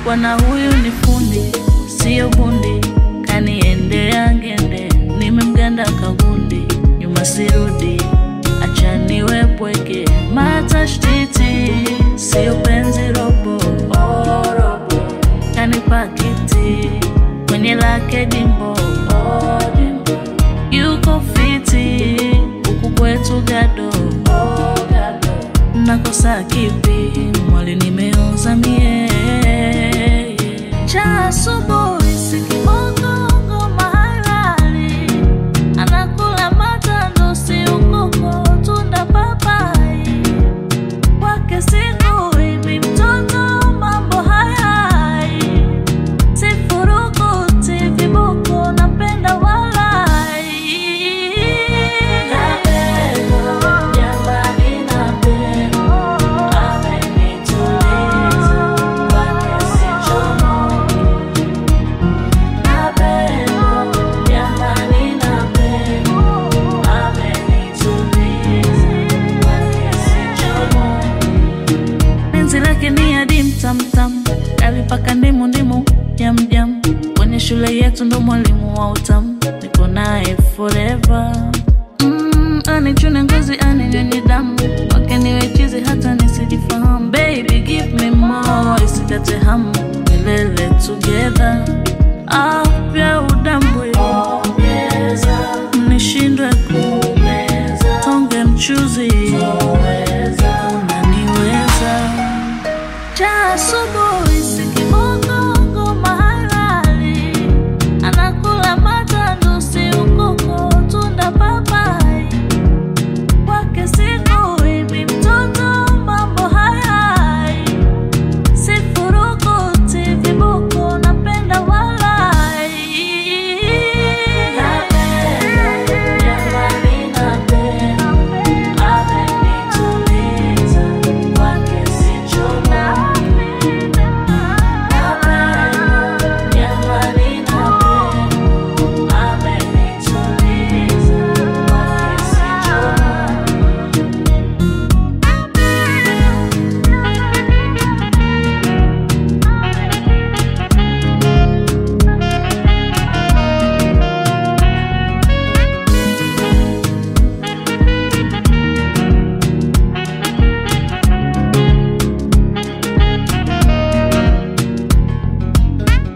bwana huyu ni fundi, sio bundi, kaniendea ngende, nimemganda kagundi, nyuma sirudi, acha niwe pweke, matashtiti, sio penzi robo, oh, robo, kanipa kiti kwenye lake dimbo, oh, dimbo, yuko fiti huku kwetu gado, oh, gado, nakosa kipi mwali nimeoza mie cha asubuhi sikimogongo mahalali anakula matando si ukoko tunda papai kwake siku hivi mtoto mambo hayai sifurukuti viboko napenda walai napenda jamani napenda amenituliza kwake sichomoki napenda jamani napenda amenituliza kwake sichomoki penzi lake ni adim tamtam kalipaka ndimu ndimu jamjam kwenye shule yetu ndo mwalimu wa utamu niko naye forever mm, anichune ngozi aninyonye damu